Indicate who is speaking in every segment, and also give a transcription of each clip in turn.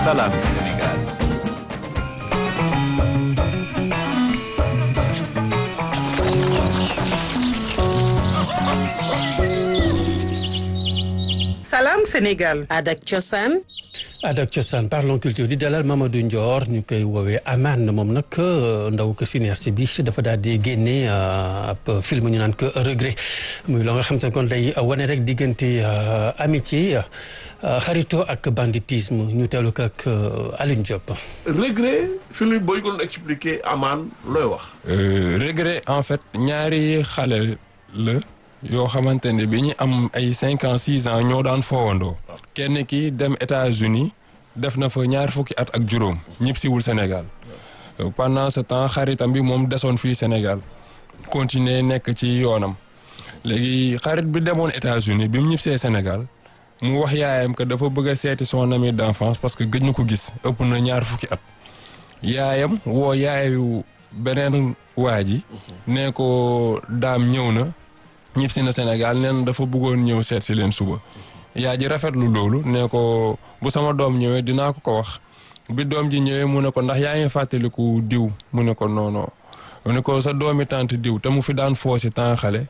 Speaker 1: Salam Sénégal.
Speaker 2: Salam Sénégal.
Speaker 3: Adak Cosaan.
Speaker 4: Adak Cosaan parlons culture di dalal Mamadou Ndior ñu koy woowee Aman moom nag ndaw ko cinéaste bi dafa daal di génne ab film ñu naan ko regret muy loo nga xam te ne kon day wane rek diggante amitié xarito ak banditisme ñu teelu ko ak Alioune Diop.
Speaker 5: regret film bi boo ñu ko doon expliquer Aman looy wax.
Speaker 6: regret en fait ñaari xale la. yoo xamante ne bi ñu am ay cinq ans six ans ñoo daan foowandoo kenn ki dem États-Unis def na fa ñaar fukki at ak juróom ñëpp siwul Sénégal pendant ce temps xaritam bi moom desoon fii Sénégal continuer nekk ci yoonam léegi xarit bi demoon États-Unis bi mu ñibbisee Sénégal mu wax yaayam que dafa bëgg a seeti son ami d'enfance parce que gëj ñu ko gis ëpp na ñaar fukki at yaayam woo yaayu beneen waa ji ne ko daam ñëw na ñib si na Sénégal neen dafa bëggoon ñëw seet si leen suba yaa ji rafetlu loolu ne ko bu sama doom ñëwee dinaa ko ko wax bi doom ji ñëwee mu ne ko ndax yaa ngi fàttaliku diw mu ne ko non non mu ne ko sa doomi tante diw te mu fi daan foo si temps xale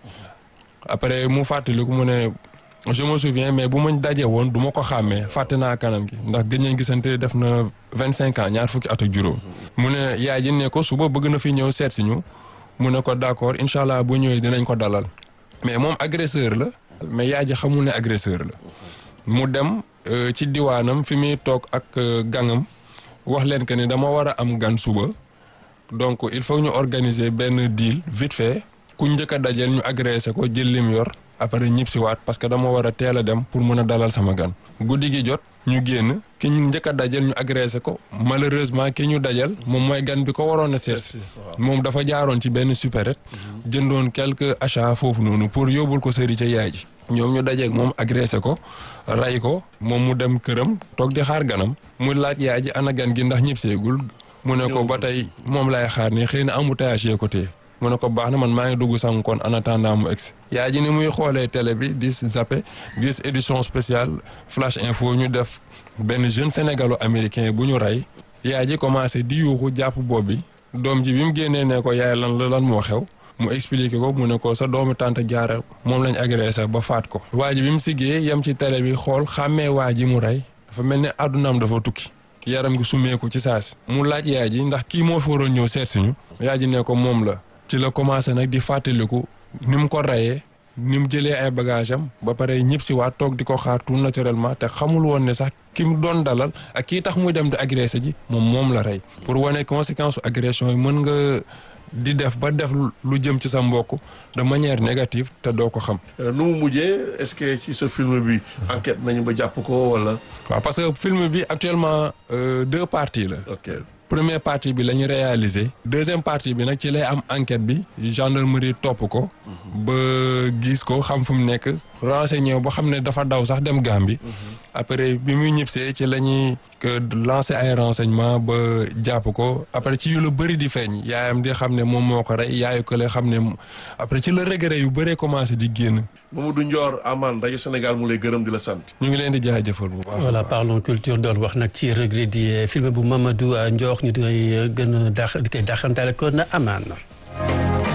Speaker 6: après mu fàttaliku mu ne je me souviens mais bu ma dajee woon du ma ko xàmmee fàtte naa kanam gi ndax gëj nañ gisante def na vingt cinq ans ñaar fukki at ak juróom mu ne yaay ji ne ko suba bëgg na fi ñëw seet si ñu mu ne ko d'accord incha allah bu ñëwee dinañ ko dalal mais moom agresseur la mais yaay ji xamul ne agresseur la mu dem ci diwaanam fi muy toog ak gangam wax leen que ni dama war a am gan suba donc il faut ñu organiser benn deal vite fait ku njëkk a dajeel ñu agressé ko jël lim yor après ñib si waat parce que dama war a teel a dem pour mën a dalal sama gan guddi gi jot ñu génn ki ñu njëkk a dajal ñu agressé ko malheureusement ki ñu dajal moom mooy gan bi ko waroon a seet moom dafa jaaroon ci benn supérette jëndoon quelques achats foofu noonu pour yóbbul ko sëri ca yaay ji ñoom ñu dajeeg moom agressé ko ray ko moom mu dem këram toog di xaar ganam mu laaj yaay ji ana gan gi ndax ñib seegul mu ne ko ba tey moom lay xaar ni xëy na embouteillage yee ko téye mu ne ko baax na man maa ngi dugg sang kon en attendant mu egsi yaay ji ni muy xoolee télé bi di zappé gis édition spéciale flash info ñu def benn jeune sénégalo américain bu ñu rey yaay ji commencé di yuuxu jàpp bopp bi doom ji bi mu génnee ne ko yaay lan la lan moo xew mu expliqué ko mu ne ko sa doomu tante jaara moom lañ agressé ba faat ko waa ji bi mu siggee yem ci télé bi xool xàmmee waa ji mu rey dafa mel ni àddunaam dafa tukki yaram gi summeeku ci saasi mu laaj yaay ji ndax kii moo fi waroon ñëw seet siñu yaay ji ne ko moom la ci la commencé nag di fàttaliku ni mu ko rayee ni mu jëlee ay bagage am ba pare ñëpp si waat toog di ko xaar tout naturellement te xamul woon ne sax ki mu doon dalal ak kii tax muy dem di agressé ji moom moom la rey pour wane conséquence su agression yi mën nga di def ba def lu jëm ci sa mbokk de manière négative te doo ko xam.
Speaker 5: nu mu mujjee est-ce que ci sa film bi enquête nañu ba jàpp ko wala.
Speaker 6: waaw parce que film bi actuellement deux parties la.
Speaker 5: ok
Speaker 6: première partie bi la ñu réalisé deuxième partie bi nag ci lay am enquête bi gendarmerie topp ko ba gis ko xam fu mu nekk renseigné ba xam ne dafa daw sax dem Gambie après bi muy ñibbisee ci la ñuy lancé ay renseignement ba jàpp ko après ci yu la bëri di feeñ yaayam di xam ne moom moo ko rey yaayu ko la xam ne après ci la regret yu bëree commencé di génn
Speaker 5: Mamadou Ndior Amane rajo Sénégal mu lay gërëm di la sant.
Speaker 6: ñu ngi leen di jaajëfal bu baax.
Speaker 4: voilà parlons culture doon wax nag ci regret di film bu Mamadou Ndior ñu di koy gën a daax di koy daaxantale ko na Amane.